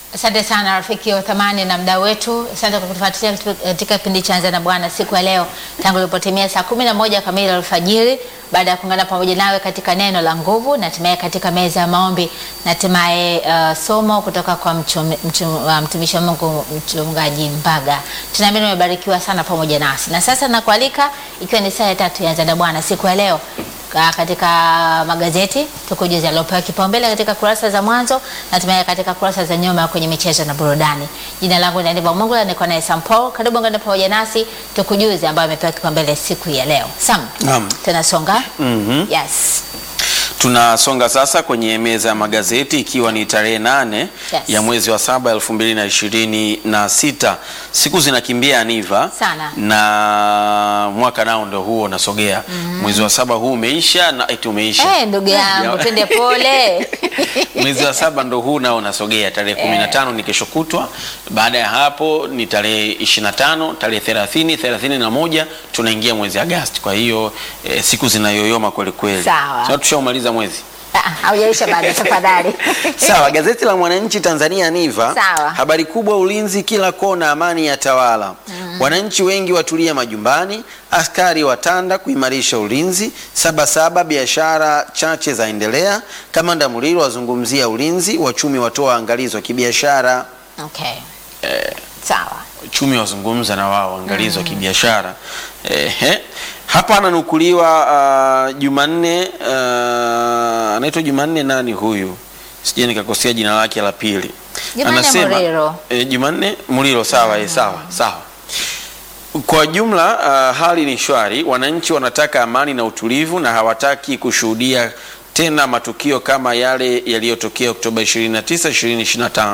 Asante sana rafiki wa thamani na mdau wetu, asante kwa kutufuatilia katika kipindi cha Anza na Bwana siku ya leo, tangu ilipotimia saa kumi na moja kamili alfajiri, baada ya kuungana pamoja nawe katika neno la nguvu na hatimaye katika meza ya maombi na hatimaye uh, somo kutoka kwa mchum- mchum- uh, mtumishi wa Mungu mchungaji Mbaga. Tunaamini umebarikiwa sana pamoja nasi, na sasa nakualika, ikiwa ni saa ya tatu ya Anza na Bwana siku ya leo Ka- katika magazeti tukujuza yaliyopewa kipaumbele katika kurasa za mwanzo na hatimaye katika kurasa za nyuma kwenye michezo na burudani. Jina langu ni Aniva Mungu na niko naye Sam Paul. Karibu ngane pamoja nasi tukujuze ambayo amepewa kipaumbele siku ya leo. Sam, Naam. tunasonga. Mhm. Yes. Tunasonga sasa kwenye meza ya magazeti ikiwa ni tarehe nane Yes. ya mwezi wa saba elfu mbili na ishirini na sita. Siku zinakimbia Aniva Sana. na mwaka nao ndo huo unasogea. Mwezi wa saba huu umeisha na eti umeisha Eh, ndugu yangu Ya- twende pole. mwezi wa saba ndo huu nao unasogea. Tarehe kumi na tano ni kesho kutwa. Baada ya hapo ni tarehe ishirini na tano, tarehe thelathini, thelathini na moja tunaingia mwezi Agasti. Kwa hiyo eh, siku zinayoyoma kweli kweli. Sawa. Sasa tushaumaliza mwezi. Ah, Haujaisha bado tafadhali. Sawa, gazeti la Mwananchi Tanzania Niva. Sawa. Habari kubwa, ulinzi kila kona, amani ya tawala. Wananchi wengi watulia majumbani, askari watanda kuimarisha ulinzi. Sabasaba, biashara chache zaendelea. Kamanda Muliro azungumzia ulinzi, wachumi watoa angalizo kibiashara. Okay. Sawa. Uchumi wazungumza na wao angalizo kibiashara. Ehe. Hapa ananukuliwa uh, Jumanne uh, anaitwa Jumanne nani huyu? Sije nikakosea jina lake la pili. Jumanne Muliro. eh, Jumanne Muliro sawa, eh, sawa, sawa. Kwa jumla uh, hali ni shwari, wananchi wanataka amani na utulivu na hawataki kushuhudia tena matukio kama yale yaliyotokea Oktoba 29, 2025.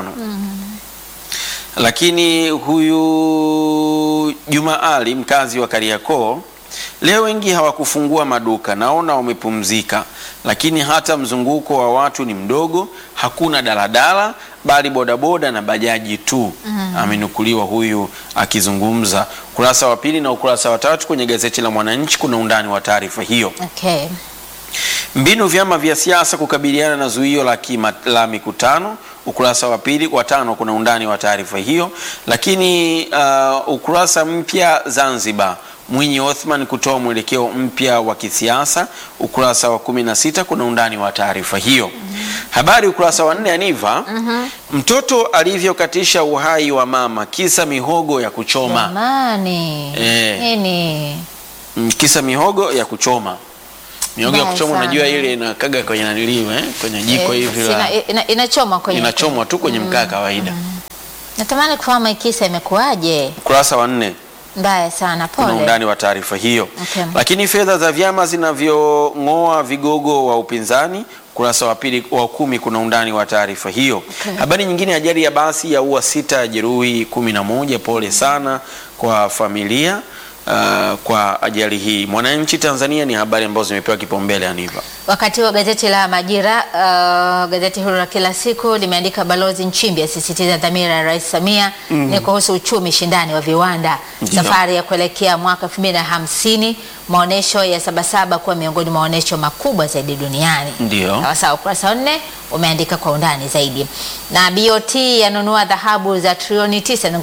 Lakini huyu Juma Ali mkazi wa Kariakoo, leo wengi hawakufungua maduka, naona wamepumzika, lakini hata mzunguko wa watu ni mdogo, hakuna daladala bali bodaboda na bajaji tu. Amenukuliwa huyu akizungumza. Ukurasa wa pili na ukurasa wa tatu kwenye gazeti la Mwananchi kuna undani wa taarifa hiyo. Okay. Mbinu vyama vya siasa kukabiliana na zuio la, kima, la mikutano. Ukurasa wa pili wa tano kuna undani wa taarifa hiyo, lakini uh, ukurasa mpya Zanzibar, Mwinyi Othman kutoa mwelekeo mpya wa kisiasa. Ukurasa wa kumi na sita kuna undani wa taarifa hiyo. Habari ukurasa wa nne Aniva, mtoto alivyokatisha uhai wa mama kisa mihogo ya kuchoma. Jamani. Eh. Nini? Mm, kisa mihogo ya kuchoma mihogo ya Mbaya kuchoma sana. unajua ile inakaga kwenye naniliu eh? kwenye jiko Eh, hivi sina- la ina- inachomwa kwenye inachomwa tu kwenye mkaa kawaida Natamani kufahamu hii kisa imekuwaje. ukurasa wa nne Mbaya sana, kuna pole. undani wa taarifa hiyo Okay. lakini fedha za vyama zinavyong'oa vigogo wa upinzani ukurasa wa pili wa kumi kuna undani wa taarifa hiyo Okay. habari nyingine ajali ya basi ya ua sita jeruhi kumi na moja pole sana kwa familia uh, kwa ajali hii mwananchi tanzania ni habari ambazo zimepewa kipaumbele aniva Wakati wa gazeti la Majira, uh, gazeti huru la kila siku limeandika Balozi Nchimbi asisitiza dhamira ya Rais Samia ni kuhusu uchumi shindani wa viwanda, Ndiyo. safari ya kuelekea mwaka 2050, maonesho ya Sabasaba kuwa miongoni mwa maonesho makubwa zaidi duniani. Ndiyo. Sawa sawa, ukurasa wa nne umeandika kwa undani zaidi. Na BOT yanunua dhahabu za trilioni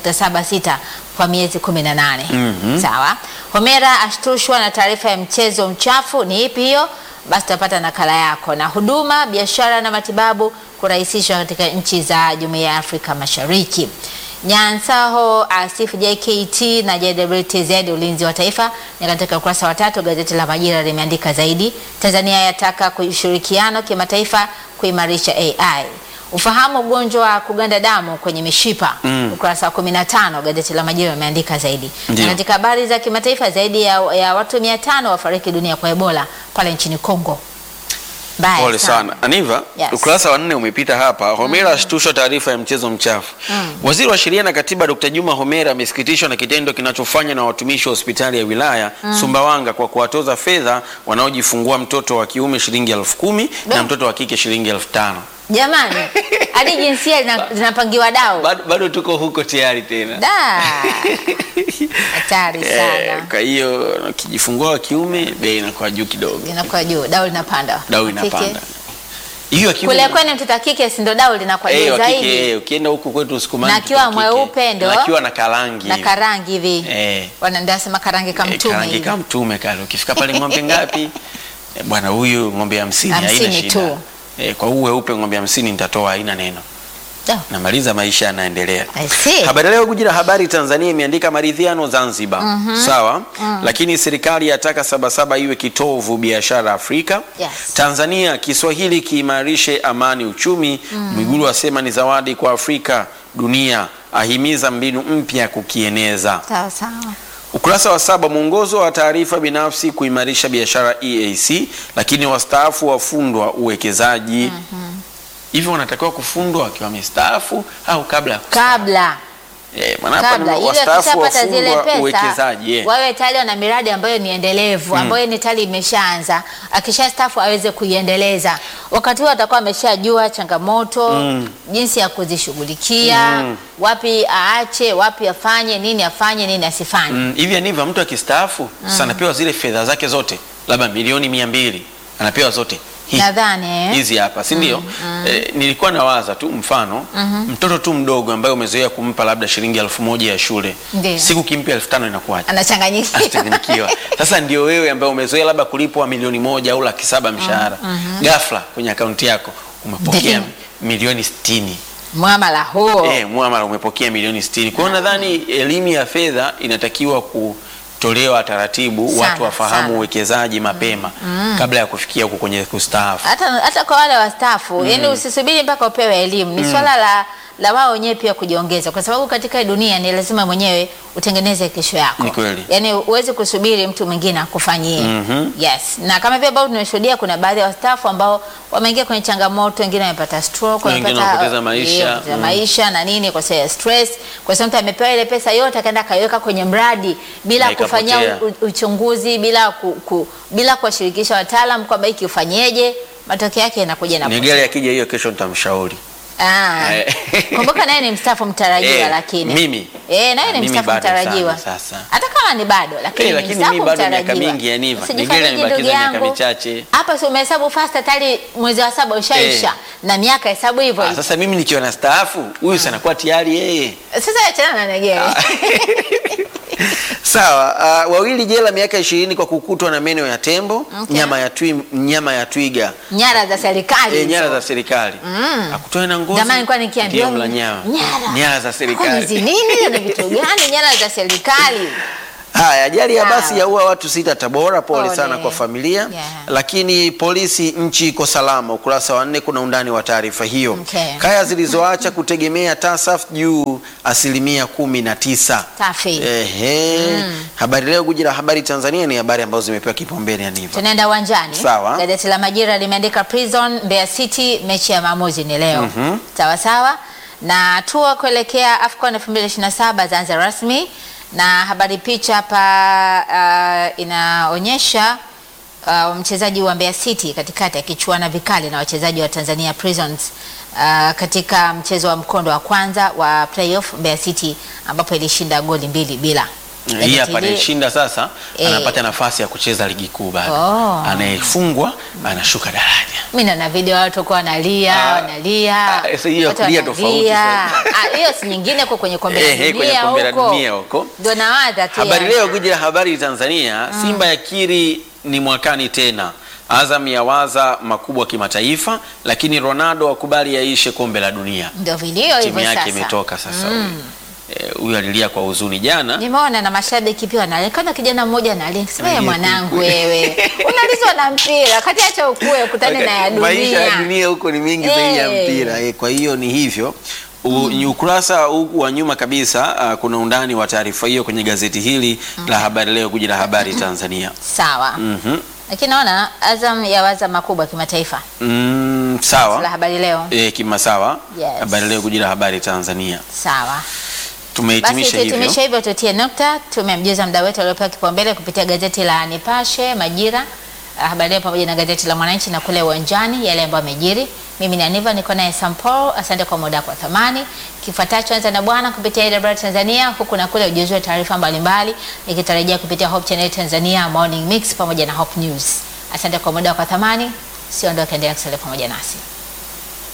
9.76 kwa miezi 18. Mhm. Sawa. Homera ashtushwa na taarifa ya mchezo mchafu. Ni ipi hiyo? Basi tutapata nakala yako. Na huduma, biashara na matibabu kurahisishwa katika nchi za Jumuiya ya Afrika Mashariki. Nyansaho asifu JKT na JWTZ ulinzi wa taifa ni katika ukurasa wa tatu. Gazeti la Majira limeandika zaidi. Tanzania yataka ushirikiano kimataifa kuimarisha AI. Ufahamu ugonjwa wa kuganda damu kwenye mishipa Mm. ukurasa wa 15 gazeti la Majira limeandika zaidi. Ndiyo. Na katika habari za kimataifa zaidi ya, ya watu 500 wafariki dunia kwa Ebola pale nchini Kongo. Mbaya Pole sana Aniva, Yes. ukurasa wa nne umepita hapa. Homera ashtushwa taarifa ya mchezo mchafu. Waziri wa Sheria na Katiba Dr. Juma Homera amesikitishwa na kitendo kinachofanywa na watumishi wa hospitali ya wilaya Sumbawanga kwa kuwatoza fedha wanaojifungua mtoto wa kiume shilingi elfu kumi na Be- mtoto wa kike shilingi elfu tano. Jamani, hadi jinsia zina- zinapangiwa dau. Bado, bado tuko huko tayari tena. Da. Hatari Eh, sana. kwa hiyo ukijifungua wa kiume bei inakuwa juu kidogo, Inakuwa juu, dau linapanda. dau Kike, inapanda. hiyo ya kiume Kule kwenu mtoto wa kike si ndo dau linakuwa Eh, juu wa kike, zaidi eh, ukienda huku kwetu Usukumani Na akiwa mtoto wa kike, mweupe ndo- na akiwa na karangi na hivi. karangi hivi Eh. wanandasema karangi Eh, kamtume karangi hivi. kama mtume kale ukifika pale ng'ombe ngapi Eh, bwana huyu ng'ombe hamsini haina Hamsini shida tu. Eh, kwa huu weupe ng'ombe hamsini nitatoa haina neno Oh, namaliza maisha yanaendelea I see. habari leo guji la habari tanzania imeandika maridhiano zanzibar sawa lakini serikali yataka sabasaba iwe kitovu biashara afrika Yes. tanzania kiswahili kiimarishe amani uchumi mwigulu asema ni zawadi kwa afrika dunia ahimiza mbinu mpya kukieneza sawa sawa Ukurasa wa saba, mwongozo wa taarifa binafsi kuimarisha biashara EAC, lakini wastaafu wafundwa uwekezaji. Hivyo wanatakiwa kufundwa wakiwa wamestaafu au kabla ya kustaafu? kabla Eh, maana hapa kabla ni ili wastaafu wakishapata zile wafundwa pesa uwekezaji. eh. wawe tayari wana miradi ambayo ni endelevu ambayo ni tayari imeshaanza akishastaafu aweze kuiendeleza wakati huo atakuwa ameshajua changamoto jinsi ya kuzishughulikia wapi aache wapi afanye nini afanye nini asifanye Mm, hivi anivyo mtu akistaafu sasa anapewa zile fedha zake zote labda milioni mia mbili anapewa zote Hii. nadhani eh? hizi hapa si ndio? Eh, nilikuwa nawaza tu mfano mtoto tu mdogo ambaye umezoea kumpa labda shilingi elfu moja ya shule Ndiyo. siku kimpa elfu tano inakuwaje? anachanganyikiwa Atachanganyikiwa. Sasa ndio wewe ambaye umezoea labda kulipwa milioni moja au laki saba mshahara ghafla kwenye akaunti yako umepokea Ndiyo. milioni sitini mwamala huo eh, muamala umepokea milioni sitini. Kwa hiyo nadhani elimu ya fedha inatakiwa kutolewa taratibu, Sana, watu wafahamu sana. uwekezaji mapema kabla ya kufikia huko kwenye kustaafu. hata, hata kwa wale wastaafu yani usisubiri mpaka upewe elimu ni swala la la wao wenyewe pia kujiongeza, kwa sababu katika hii dunia ni lazima mwenyewe utengeneze kesho yako. Ni kweli. Yani huwezi kusubiri mtu mwingine akufanyie. Mhm. Yes, na kama vile ambavyo tunashuhudia, kuna baadhi ya wastaafu ambao wameingia kwenye changamoto, wengine wamepata stroke, Wengine wamepata wamepoteza maisha. yeah, wamepoteza Mm. maisha na nini kwa sababu ya stress, kwa sababu mtu amepewa ile pesa yote akaenda akaiweka kwenye mradi bila Na kufanyia ikapotea. u- uchunguzi, bila ku, ku, bila kuwashirikisha wataalam kwamba hiki ufanyeje, matokeo yake yanakuja na Nigeli akija hiyo kesho nitamshauri. Ah. Eh. Kumbuka naye ni mstaafu mtarajiwa Eh, lakini. mimi? Eh, naye ni Mimi mstaafu bado mtarajiwa. sana sasa. Hata kama ni bado lakini Eh, ni lakini mstaafu mimi bado miaka mtarajiwa. mingi ya Niva. Usijifanyie Nigeli amebakiza ndugu miaka yangu. michache. Hapa si umehesabu fast tayari mwezi wa saba ushaisha Eh. na miaka hesabu hivyo. Ah, hivyo. sasa mimi nikiwa na staafu huyu sana kuwa tayari yeye. Sasa achana na Negere. Sawa, uh, wawili jela miaka ishirini kwa kukutwa na meno ya tembo, Okay. nyama ya twi, nyama ya twiga, Nyara za serikali. e, hizo. nyara za serikali. Akutoe na ngozi. Zamani nilikuwa nikiambiwa ndiye mla nyama. nyara. Nyara za Kwani hizi serikali. nini na vitu gani nyara za serikali? Haya, ajali ya basi Sawa. yaua watu sita Tabora. Pole Pole. sana kwa familia Yeah. lakini polisi nchi iko salama. Ukurasa wa nne kuna undani wa taarifa hiyo. Okay. Kaya zilizoacha kutegemea TASAF juu asilimia kumi na tisa. Safi. Ehe. Habari Leo, guji la habari Tanzania, ni habari ambazo zimepewa kipaumbele ya Niva. Tunaenda uwanjani. Sawa. Gazeti la Majira limeandika Prison Mbeya City, mechi ya maamuzi ni leo. Sawa sawa, na hatua kuelekea AFCON 2027 zaanza rasmi, na habari picha hapa uh, inaonyesha uh, mchezaji wa Mbeya City katikati akichuana vikali na wachezaji wa Tanzania Prisons uh, katika mchezo wa mkondo wa kwanza wa playoff Mbeya City ambapo ilishinda goli mbili bila. Hii Gazeti hapa li- anayeshinda sasa Eh. anapata nafasi ya kucheza ligi kuu bado. Oh. Anayefungwa anashuka daraja. Mimi naona video watu kwa wanalia, Ah, wanalia. ah, sasa hiyo Watu kulia wanalia. tofauti sana. Ah, hiyo si nyingine kwa kwenye kombe Eh, la eh, kwenye dunia kombe la huko. dunia huko. Ndio nawaza tu. Habari yani. Leo, gwiji la habari Tanzania, Simba yakiri ni mwakani tena. Azam yawaza makubwa kimataifa, lakini Ronaldo akubali yaishe kombe la dunia. Ndio video Timu hivyo yake sasa. imetoka sasa. huyu. Eh, Huyu alilia kwa huzuni jana. Nimeona na mashabiki pia wanalia. Kama kijana mmoja analia. Sema Analia mwanangu kweli. wewe. Unalizwa na mpira. Kati acha ukue ukutane na ya dunia. Maisha ya dunia huko ni mengi zaidi ya Eh. mpira eh, kwa hiyo ni hivyo. U, ni ukurasa huu wa nyuma kabisa uh, kuna undani wa taarifa hiyo kwenye gazeti hili la Habari Leo, guji la habari Tanzania. Sawa. Mhm. Lakini naona Azam yawaza makubwa kimataifa. Mm, La sawa habari leo. eh, kimasawa. Yes. Habari Leo, guji la habari Tanzania. Sawa. Basi Tumehitimisha hivyo. tuhitimishe hivyo, tutie nukta. Tumemjuza mda wetu aliopewa kipaumbele kupitia gazeti la Nipashe, Majira, ah, Habari Leo pamoja na gazeti la Mwananchi na kule uwanjani yale ambayo amejiri. Mimi ni Aniva, niko naye Sampol. Asante kwa muda wako wa thamani. Kifuatacho anza na bwana kupitia AWR Tanzania, huku na kule ujuzi wa taarifa mbalimbali, nikitarajia kupitia Hope Channel Tanzania, Morning Mix pamoja na Hope News. Asante kwa muda wako wa thamani, siondoke, endelea kusalia pamoja nasi.